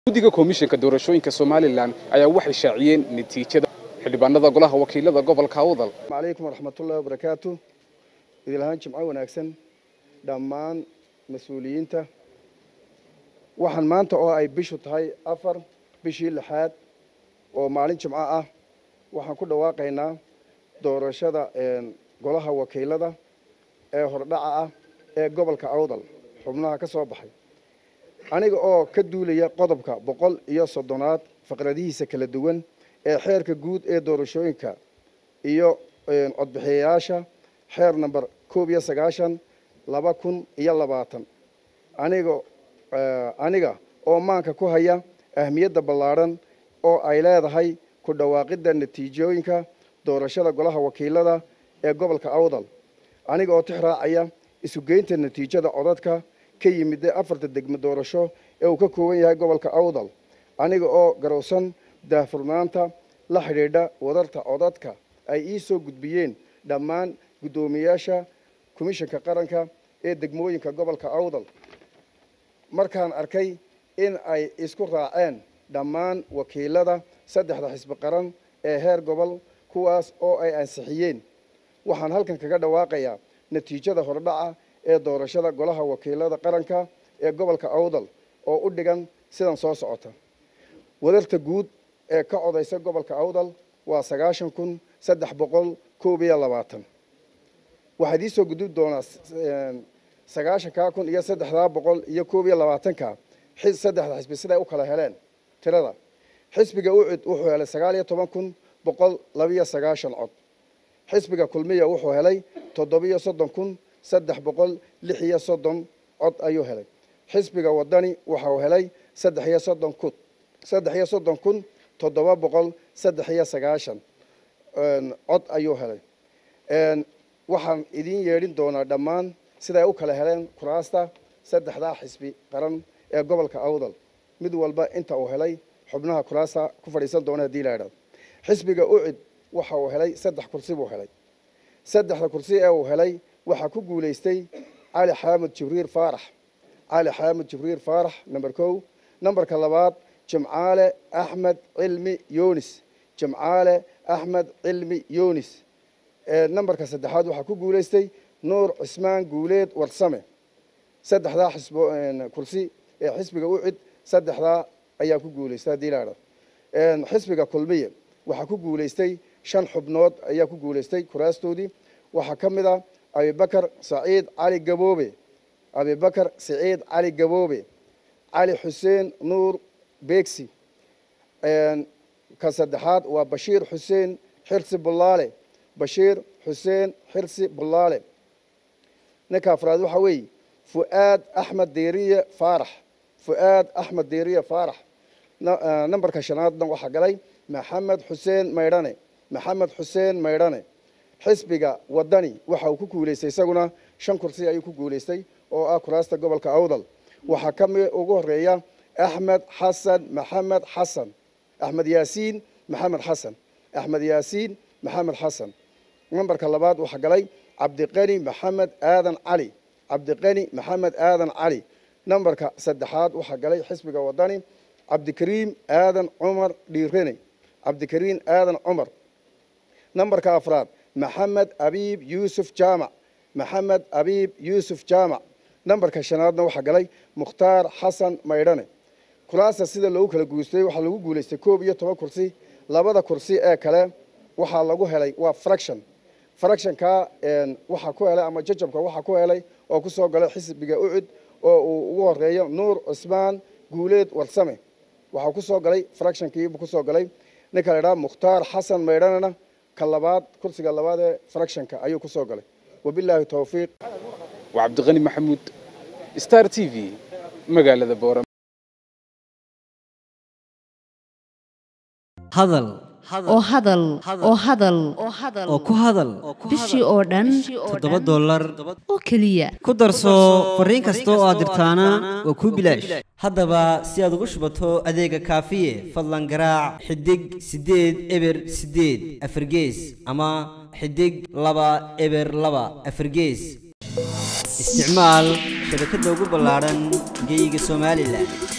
guddiga komishanka doorashooyinka somalilan ayaa waxay shaaciyeen natiijada xildhibaanada golaha wakiilada gobolka awdal calaykum waraxmatullahi wabarakaatu idilahaan jimco wanaagsan dhammaan mas-uuliyiinta waxaan maanta oo ay bishu tahay afar bishii lixaad oo maalin jimco ah waxaan ku dhawaaqaynaa doorashada golaha wakiilada ee hordhaca ah ee gobolka awdal xubnaha ka soo baxay aniga oo ka duulaya qodobka boqol iyo soddonaad faqradihiisa kala duwan ee xeerka guud ee doorashooyinka iyo codbixiyayaasha xeer number koob iyo sagaashan laba kun iyo labaatan aniga aniga oo maanka ku haya ahmiyadda ballaadhan oo ay leedahay ku dhawaaqidda natiijooyinka doorashada golaha wakiilada ee gobolka awdal aniga oo tix raacaya isugeynta natiijada codadka ka yimid afarta degmo doorasho ee uu ka kooban yahay gobolka awdal aniga oo garowsan daahfurnaanta la xidhiidha wadarta codadka ay ii soo gudbiyeen dhammaan guddoomiyaasha komishanka qaranka ee degmooyinka gobolka awdal markaan arkay in ay isku raaceen dhammaan wakiilada saddexda xisbi qaran ee heer gobol kuwaas oo ay ansixiyeen waxaan halkan kaga dhawaaqayaa natiijada hordhaca ee doorashada golaha wakiilada qaranka ee gobolka awdal oo u dhigan sidan soo socota wadarta guud ee ka codaysa gobolka awdal waa sagaashan kun saddex boqol koob iyo labaatan waxaad iisoo gudbi doonaa sagaashankaa kun iyo saddexdaa boqol iyo koob iyo labaatanka saddexda xisbi siday u kala heleen tirada xisbiga ucid wuxuu helay sagaal iyo toban kun boqol labiyo sagaashan cod xisbiga kulmiya wuxuu helay toddobiyo soddon kun saddex boqol lix iyo soddon cod ayuu helay xisbiga wadani waxau helay saddex iyo soddon kun saddex iyo soddon kun toddoba boqol saddex iyo sagaashan cod ayuu helay waxaan idiin yeedhin doonaa dhammaan siday u kala heleen kuraasta saddexdaa xisbi qaran ee gobolka awdal mid walba inta uu helay xubnaha kuraasta ku fadhiisan doona hadii la idhahdo xisbiga ucid waxa uu helay saddex kursi buu helay saddexda kursi ee uu helay waxaa ku guulaystay cali xaamud jibriil faarax cali xaamud jibriil faarax number kow nambarka labaad jimcaale axmed cilmi yunis jimcaale axmed cilmi yunis nambarka saddexaad waxaa ku guulaystay nuur cismaan guuleed warsame saddexdaa xisbo kursi ee xisbiga ucid saddexdaa ayaa ku guulaystay haddii la idhahdo xisbiga kulmiye waxaa ku guulaystay shan xubnood ayaa ku guulaystay kuraastoodii waxaa ka mid ah abibakar saciid cali gaboobe abibakar saciid cali gaboobe cali xuseen nuur beegsi ka saddexaad waa bashiir xuseen xirsi bullaale bashiir xuseen xirsi bullaale ninka afraad waxaa weeye fu'aad axmed deeriye faarax fu'aad axmed deeriye faarax nambarka shanaadna waxaa galay maxamed xuseen maydhane maxamed xuseen maydhane xisbiga wadani waxa uu ku guulaystay isaguna shan kursi ayuu ku guulaystay oo ah kuraasta gobolka awdal waxaa ka mid ugu horeeya axmed xasan maxamed xasan axmed yaasiin maxamed xasan axmed yaasiin maxamed xasan nambarka labaad waxaa galay cabdiqani maxamed aadan cali cabdiqani maxamed aadan cali nambarka saddexaad waxaa galay xisbiga wadani cabdikariim aadan cumar dhiirene cabdikariim aadan cumar nambarka afraad maxamed abiib yuusuf jaamac maxamed abiib yuusuf jaamac nambarka shanaadna waxaa galay mukhtaar xasan maydhane kuraasta sida loogu kala guulaystay waxaa lagu guulaystay koob iyo toban kursi labada kursi ee kale waxaa lagu helay waa fraction fractionka waxaa ku helay ama jajabka waxaa ku helay oo kusoo galay xisbiga ucud oo uu ugu horeeyo nuur cismaan guuleed warsame waxaa kusoo galay fractionkiibuu kusoo galay ninka la idhaha mukhtaar xasan maydhanena ka labaad kursiga labaad ee fractionka ayuu kusoo galay wabilaahi towfiiq waa cabdiqani maxamuud star t v magaalada boora hadal oo hadal oo hadal oo ku hadal bishii oo dhan toddoba dollar oo keliya ku darso fariin kasta oo aad dirtaana waa kuu bilaash haddaba si aad ugu shubato adeega kaafiye fadlan garaac xidig siddeed eber siddeed afargees ama xidig laba eber laba afargees isticmaal shabakadda ugu ballaadhan geyga somalilan